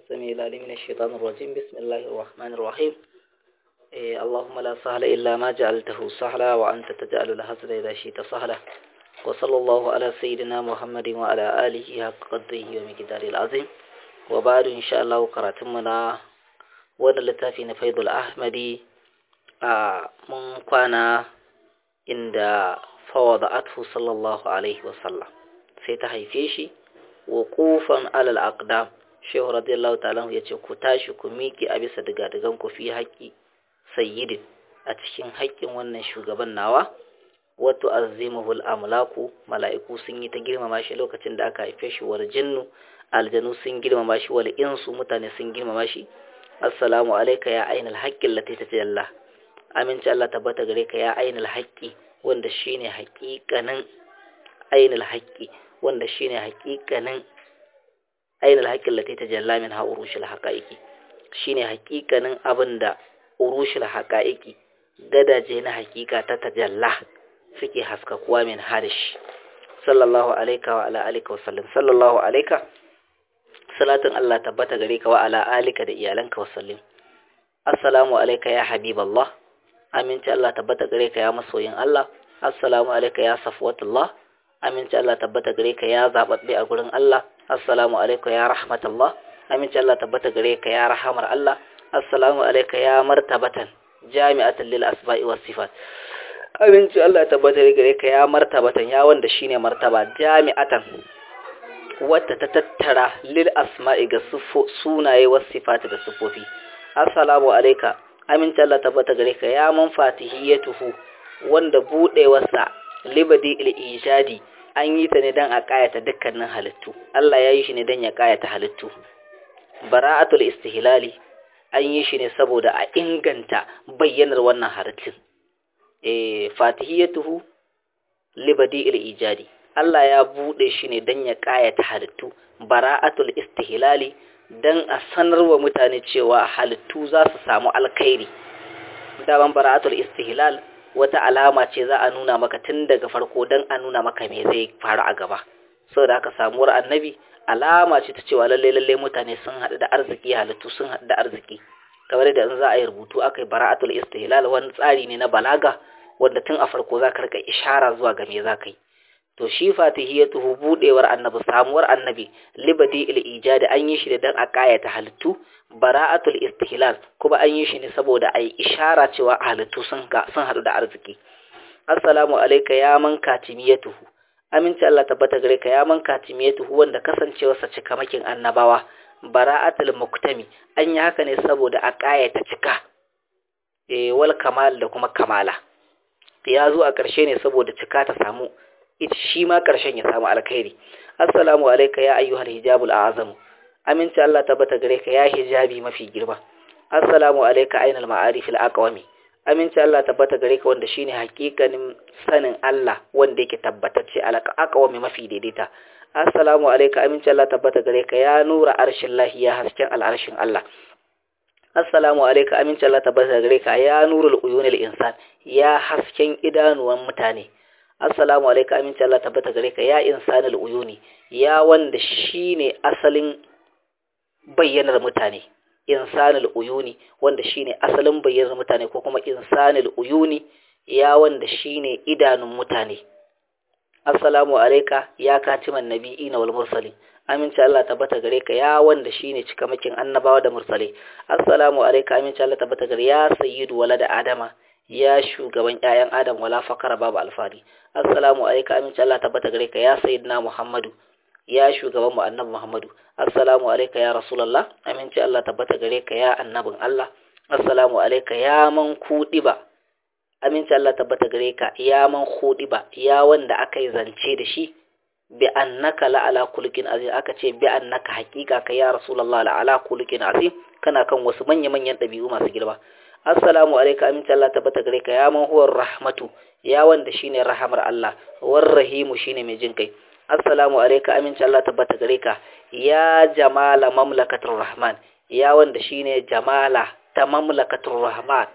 السميع العليم من الشيطان الرجيم بسم الله الرحمن الرحيم إيه اللهم لا سهل إلا ما جعلته سهلا وأنت تجعل الحزن إذا شئت سهلا وصلى الله على سيدنا محمد وعلى آله حق قدره ومقداره العظيم وبعد إن شاء الله قراتمنا وانا لتافي نفيض الأحمدي آه من كان عند فوضعته صلى الله عليه وسلم سيتحيفيشي wuqufan alal aqdam shehu radiyallahu ta'ala ya ce ku tashi ku miƙe a bisa digadigan ku fi haƙƙi sayyidin a cikin haƙƙin wannan shugaban nawa wato azimuhul amlaku mala'iku sun yi ta girmama shi lokacin da aka haife shi wal jinnu aljanu sun girmama shi wal insu mutane sun girmama shi assalamu alayka ya ainal haqqi allati tajalla aminci Allah tabbata gare ka ya ainal haqqi wanda shine haƙiƙanin ainal haqqi wanda shine hakikanin ainihin haƙƙin lati ta jalla min ha urushul haqaiqi shine hakikanin abinda urushul haqaiqi gadaje na hakika ta tajalla suke haskakuwa min harish sallallahu alaika wa ala alika wa sallam sallallahu alaika salatin Allah tabbata gare ka wa ala alika da iyalanka wa sallim assalamu alaika ya habiballah aminci Allah tabbata gare ka ya masoyin Allah assalamu alaika ya safwatullah aminci Allah tabbata gare ka ya zababbe a gurin Allah assalamu alaikum ya rahmatullah aminci Allah tabbata gare ka ya rahamar Allah assalamu alaikum ya martabatan jami'atan lil asma'i was sifat aminci Allah tabbata gare ka ya martabatan ya wanda shine martaba jami'atan wata ta tattara lil asma'i ga sunaye was sifat da sifofi assalamu alaikum aminci Allah tabbata gare ka ya man fatihiyatuhu wanda budewarsa libadi il-ijadi an yi ta ne don a ƙayata dukkanin halittu Allah ya yi shi ne don ya ƙayata halittu bara'atul istihlali an yi shi ne saboda a inganta bayyanar wannan halittun eh fatihiyatuhu libadi il-ijadi Allah ya bude shi ne don ya ƙayata halittu bara'atul istihlali don a sanarwa mutane cewa halittu za su samu alkhairi daban bara'atul istihlal wata alama ce za a nuna maka tun daga farko don a nuna maka me zai faru a gaba saboda haka samuwar annabi alama ce ta cewa lalle lalle mutane sun haɗu da arziki halittu sun haɗu da arziki kamar da in za a yi rubutu aka yi bara'atul istihlal wani tsari ne na balaga wanda tun a farko za ka rika ishara zuwa ga me za ka yi to shi fatihiyatuhu budewar annabi samuwar annabi libadi il ijadi an yi shi da dan a kayata halittu bara'atul istihlal kuma an yi shi ne saboda ai ishara cewa halittu sun ga sun hadu da arziki assalamu alayka ya man katimiyatuhu aminci Allah tabbata gare ka ya man katimiyatuhu wanda kasancewarsa cikamakin annabawa bara'atul muktami an yi haka ne saboda a kayata cika eh wal kamal da kuma kamala ya zo a ƙarshe ne saboda cika ta samu ita shi ma ƙarshen ya samu alkhairi assalamu alayka ya ayyuhal hijabul a'zam aminci Allah tabbata gare ka ya hijabi mafi girma assalamu alayka ainal ma'arif al aqwami aminci Allah tabbata gare ka wanda shine hakikanin sanin Allah wanda yake tabbatacce al aqwami mafi daidaita assalamu alayka aminci Allah tabbata gare ka ya nura arshin lahi ya hasken al arshin Allah assalamu alayka aminci Allah tabbata gare ka ya nurul uyunil insan ya hasken idanuwan mutane assalamu alaika aminci Allah tabbata gare ka ya insanul uyuni ya wanda shine asalin bayyanar mutane insanul uyuni wanda shine asalin bayyanar mutane ko kuma insanul uyuni ya wanda shine idanun mutane assalamu alaika ya katiman nabiyina wal mursalin aminci Allah tabbata gare ka ya wanda shine cikamakin annabawa da mursalai assalamu alaika aminci Allah tabbata gare ya sayyidu walada adama ya shugaban ƴaƴan adam wala fakara babu alfari assalamu alayka aminci Allah tabbata gare ka ya sayyidina muhammadu ya shugaban mu annabi muhammadu assalamu alayka ya rasulullah aminci Allah tabbata gare ka ya annabin Allah assalamu alayka ya man kudiba aminci Allah tabbata gare ka ya man kudiba ya wanda aka yi zance da shi bi annaka la ala kulkin azim aka ce bi annaka haqiqa ka ya rasulullah la ala kulkin azim kana kan wasu manya manyan dabi'u masu girma assalamu alayka aminci Allah tabbata gare ka ya man huwar rahmatu ya wanda shine rahamar Allah war rahimu shine mai jin kai assalamu alayka aminci Allah tabbata gare ka ya jamala mamlakatur rahman ya wanda shine jamala ta mamlakatur rahman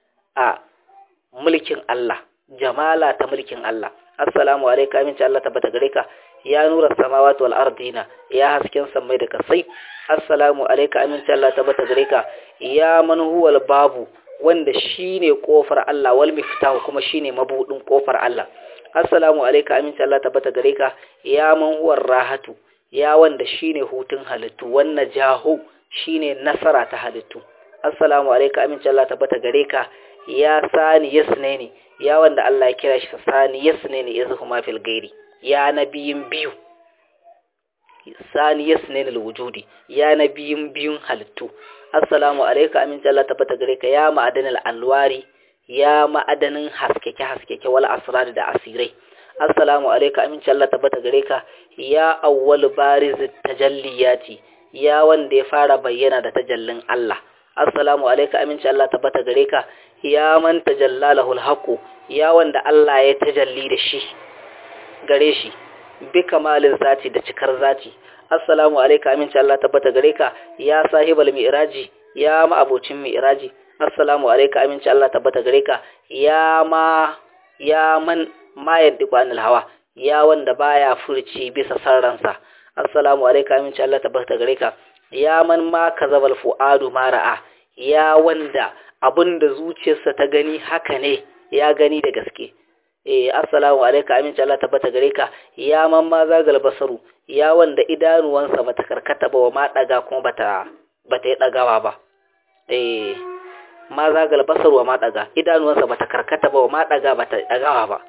a mulkin Allah jamala ta mulkin Allah assalamu alayka aminci Allah tabbata gare ka ya nura samawati wal ardina ya hasken sammai da kasai assalamu alayka aminci Allah tabbata gare ka ya man huwal babu wanda shine kofar Allah wal miftahu kuma shine mabudin kofar Allah assalamu alayka aminci Allah tabbata gare ka ya man huwar rahatu ya wanda shine hutun halittu wannan jahu shine nasara ta halittu assalamu alayka aminci Allah tabbata gare ka ya sani yasneni ya wanda Allah ya kira shi sani yasneni yazhuma fil gairi ya nabiyin biyu sani yasneni wujudi ya nabiyin biyun halittu assalamu alayka aminci Allah tabbata gare ka ya ma'adanil alwari ya ma'adanin haskeke haskeke wal asrar da asirai assalamu alayka aminci Allah tabbata gare ka ya awwal bariz tajalliyati ya wanda ya fara bayyana da tajallin Allah assalamu alayka aminci Allah tabbata gare ka ya man tajallalahul haqu ya wanda Allah ya tajalli da shi gare shi bi kamalin zati da cikar zati assalamu alayka aminci Allah tabbata gare ka ya sahibal mi'raji ya ma abocin mi'raji assalamu alayka aminci Allah tabbata gare ka ya ma ya man ma yaddiku anil hawa ya wanda baya furci bisa sarransa assalamu alayka aminci Allah tabbata gare ka ya man ma kazabal fuadu ma ra'a ya wanda abinda zuciyarsa ta gani haka ne ya gani da gaske eh assalamu alayka aminci Allah tabbata gare ka ya man ma zagal basaru ya wanda idanuwansa bata karkata ba wa ma daga kuma bata bata yi dagawa ba eh ma zagal basaru wa ma daga idanuwansa bata karkata ba wa ma daga bata dagawa ba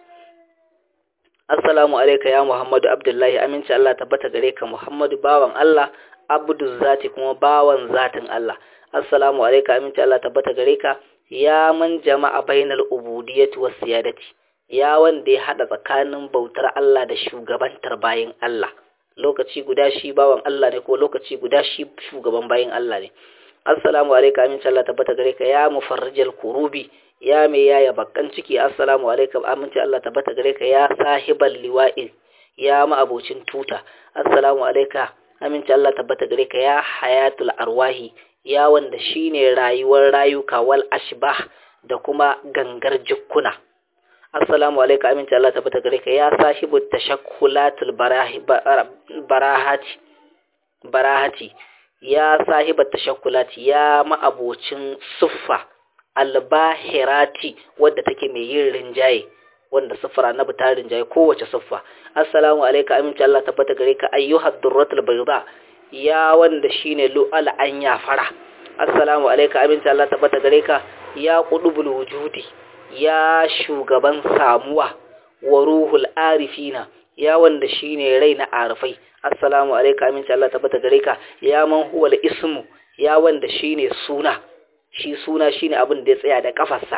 assalamu alayka ya muhammadu abdullahi aminci Allah tabbata gare ka muhammadu bawan Allah abdu zati kuma bawan zatin Allah assalamu alayka aminci Allah tabbata gare ka ya man jama'a bainal ubudiyyati was siyadati ya wanda ya hada tsakanin bautar Allah da shugabantar bayin Allah lokaci guda shi bawan Allah ne ko lokaci guda shi shugaban bayin Allah ne assalamu alayka aminci Allah tabbata gare ka ya mufarrijal kurubi ya mai yaya bakkan ciki assalamu alaikum aminci Allah tabbata gare ka ya sahibal liwa'i ya ma abocin tuta assalamu alayka aminci Allah tabbata gare ka ya hayatul arwahi ya wanda shine rayuwar rayuka wal ashbah da kuma gangar jikkuna assalamu alayka aminci Allah tabbata gare ka ya sahibu tashakkulatul barahi barahati barahati ya sahiba tashakkulati ya ma abocin suffa albahirati wadda take mai yin rinjaye wanda siffar annabi ta rinjaye kowace siffa assalamu alayka aminci Allah tabbata gare ka ayyuhad durratul bayda ya wanda shine lu'al an ya fara assalamu alayka aminci Allah tabbata gare ka ya qudubul wujudi ya shugaban samuwa wa ruhul arifina ya wanda shine rai na arifai assalamu alayka aminci Allah tabbata gare ka ya man huwal ismu ya wanda shine suna shi suna shine abin da ya tsaya da kafarsa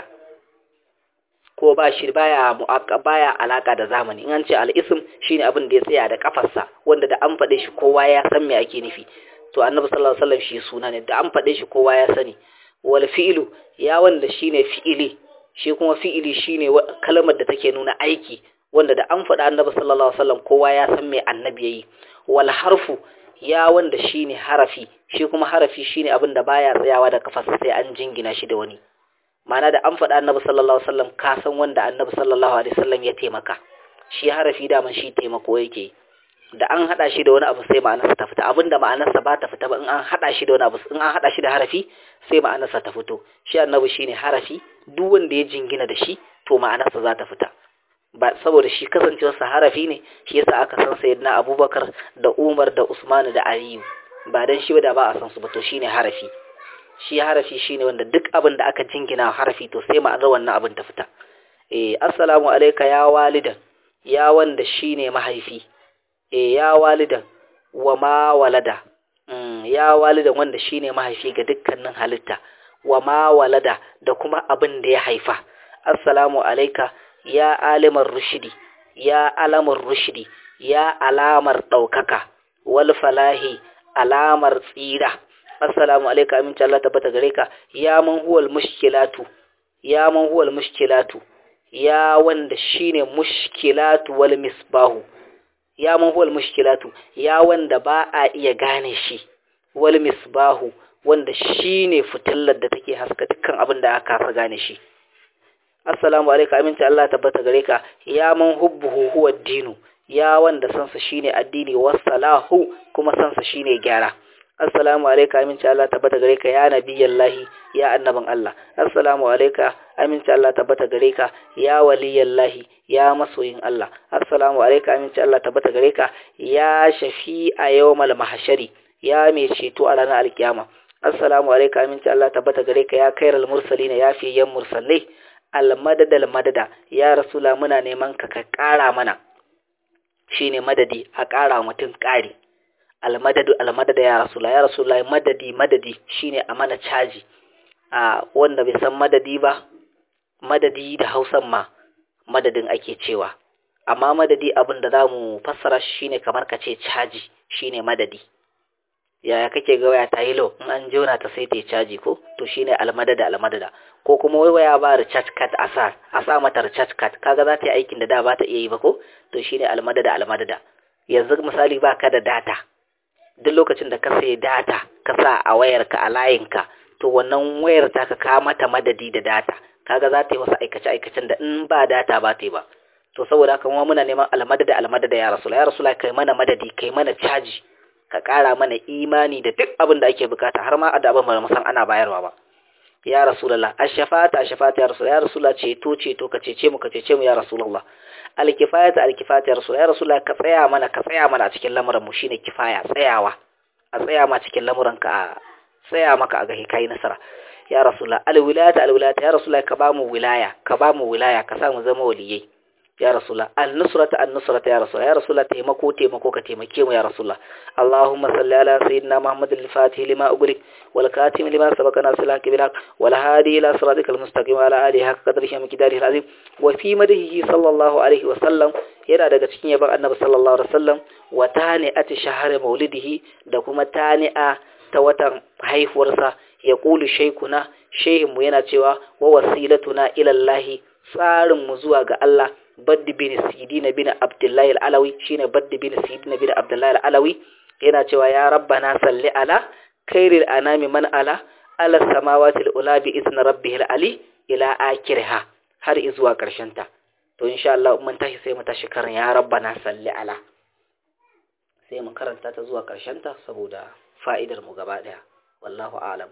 ko ba shi baya mu'aqqa baya alaka da zamani in an ce al-ism shine abin da ya tsaya da kafarsa wanda da an fade shi kowa ya san me ake nufi to annabi sallallahu alaihi wasallam shi suna ne da an fade shi kowa ya sani wal fi'lu ya wanda shine fi'ili shi kuma fi'ili shine kalmar da take nuna aiki wanda da an faɗa annabi sallallahu alaihi wasallam kowa ya san me annabi yayi wal harfu ya wanda shine harafi shi kuma harafi shine abin da baya tsayawa da kafarsa sai an jingina shi da wani ma'ana da an faɗa annabi sallallahu alaihi wasallam ka san wanda annabi sallallahu alaihi wasallam ya taimaka shi harafi da man shi taimako yake da an hada shi da wani abu sai ma'anarsa ta fita abinda ma'anarsa ba ta fita ba in an hada shi da wani abu in an hada shi da harafi sai ma'anarsa ta fito shi annabi shine harafi duk wanda ya jingina da shi to ma'anarsa za ta fita ba saboda shi kasancewarsa harafi ne shi yasa aka san sayyidina abubakar da umar da usman da aliyu ba dan shi ba da ba a san su ba to shine harafi shi harafi shine wanda duk abin da aka jingina harafi to sai ma'anar wannan abin ta fita eh assalamu alayka ya walidan ya wanda shine mahaifi eh ya walidan wa ma walada mm, ya walidan wanda shine mahaifi ga dukkanin halitta wa ma walada da kuma abin da ya haifa assalamu alayka ya alimar rushidi ya alamar rushidi ya alamar ɗaukaka wal falahi alamar tsira assalamu alaika aminci Allah tabbata gare ka ya man huwal mushkilatu ya man huwal mushkilatu ya wanda shine mushkilatu wal misbahu ya man huwal mushkilatu ya wanda ba a iya gane shi wal misbahu wanda shine fitillar da take haska dukkan abin da aka kasa gane shi assalamu alaika aminci Allah tabbata gare ka ya man hubbuhu huwa dinu ya wanda sansa shine addini wassalahu kuma sansa shine gyara assalamu alayka aminci Allah tabbata gare ka ya nabiyallahi ya annabin Allah assalamu alayka aminci Allah tabbata gare ka ya waliyallahi ya masoyin Allah assalamu alayka aminci Allah tabbata gare ka ya shafi'a yawmal mahshari ya mai ceto a ranar alkiyama assalamu alayka aminci Allah tabbata gare ka ya kairal mursalin ya fi yan mursalai almadada almadada ya rasula muna neman ka ka kara mana shine madadi a kara mutum kari almadadu almadada ya rasula ya rasula madadi madadi shine a mana caji a wanda bai san madadi ba madadi da hausan ma madadin ake cewa amma madadi abin da zamu fassara shine kamar ka ce caji shine madadi yaya kake ga waya ta yi low in an jona ta sai ta yi caji ko to shine almadada almadada ko kuma wai waya ba recharge card a sa a sa mata recharge card kaga za ta yi aikin da da ba ta iya yi ba ko to shine almadada almadada yanzu misali ba ka da data duk lokacin da ka sayi data ka sa a wayarka a layinka to wannan wayar ta ka kawo mata madadi da data kaga za ta yi wasu aikace aikacen da in ba data ba ta yi ba to saboda haka kuma muna neman almadada almadada ya rasula ya rasula kai mana madadi kai mana caji ka ƙara mana imani da duk abin da ake bukata har ma da abin ba mu san ana bayarwa ba ya rasulullah ashafata ashafata ya rasulullah ya rasulullah ceto ceto ka cece mu ka cece mu ya rasulullah alkifayata alkifayata ya rasulullah ya rasulullah ka tsaya mana ka tsaya mana a cikin lamuran mu shine kifaya tsayawa a tsaya ma cikin lamuran ka tsaya maka a ga kai nasara ya rasulullah alwilayata alwilayata ya rasulullah ka ba mu wilaya ka ba mu wilaya ka sa mu zama waliyai ya rasulullah al-nusrata an-nusrata ya rasulullah ya rasulullah taimako taimako ka taimake mu ya rasulullah allahumma salli ala sayyidina muhammad al-fatih lima ughliq wal katim lima sabaqa nasila kibrak wal hadi ila siratikal mustaqim ala alihi haqqa qadrihi wa miqdarihi al-azim wa fi madhihi sallallahu alaihi wa sallam yana daga cikin yaban annabi sallallahu alaihi wa sallam wa tani'ati shahr maulidihi da kuma tani'a ta watan haihuwarsa ya kulu shaykuna shehinmu yana cewa wa wasilatuna ila allah tsarin mu zuwa ga Allah baddi bin sidina bin abdullahi al-alawi shine baddi bin sidina bin abdullahi al-alawi yana cewa ya rabbana salli ala khairil anami man ala ala samawati al-ula bi izni rabbihil ali ila akhirha har izuwa karshen ta to insha Allah mun tashi sai mu tashi karin ya rabbana salli ala sai mu karanta ta zuwa karshen ta saboda fa'idar mu gaba daya wallahu a'lam